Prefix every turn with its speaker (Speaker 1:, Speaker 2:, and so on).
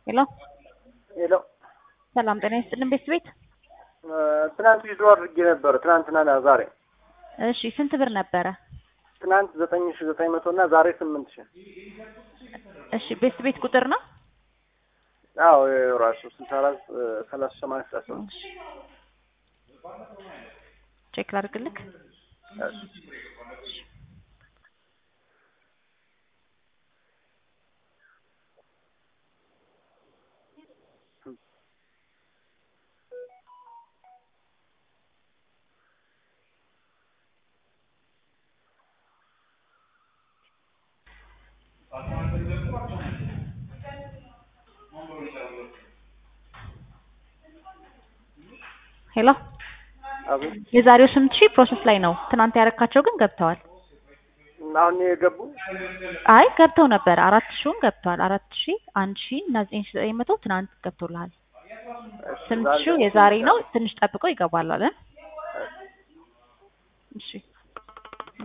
Speaker 1: ሄሎ
Speaker 2: ሄሎ
Speaker 1: ሰላም ጤና ይስጥልን ቤት ቤት
Speaker 2: ትናንት ዊዝድሮ አድርጌ ነበር። ትናንትና ዛሬ
Speaker 1: እሺ ስንት ብር ነበረ?
Speaker 2: ትናንት ዘጠኝ ሺ ዘጠኝ መቶ እና ዛሬ ስምንት ሺ
Speaker 1: እሺ ቤት ቤት ቁጥር ነው?
Speaker 2: አዎ ራሱ ስልሳ አራት ሰላሳ ሰማንያ ስልሳ ሶስት
Speaker 1: ቼክ ላድርግልክ። ሄሎ
Speaker 2: አቤት
Speaker 1: የዛሬው ስምንት ሺህ ፕሮሰስ ላይ ነው። ትናንት ያረካቸው ግን ገብተዋል።
Speaker 2: አሁን የገቡ
Speaker 1: አይ ገብተው ነበር። አራት ሺውን ገብተዋል። አራት ሺህ አንድ ሺህ እና ዘጠኝ ሺህ ዘጠኝ መቶ ትናንት ገብቶልሃል። ስምንት ሺው የዛሬ ነው። ትንሽ ጠብቀው ይገባል አለን።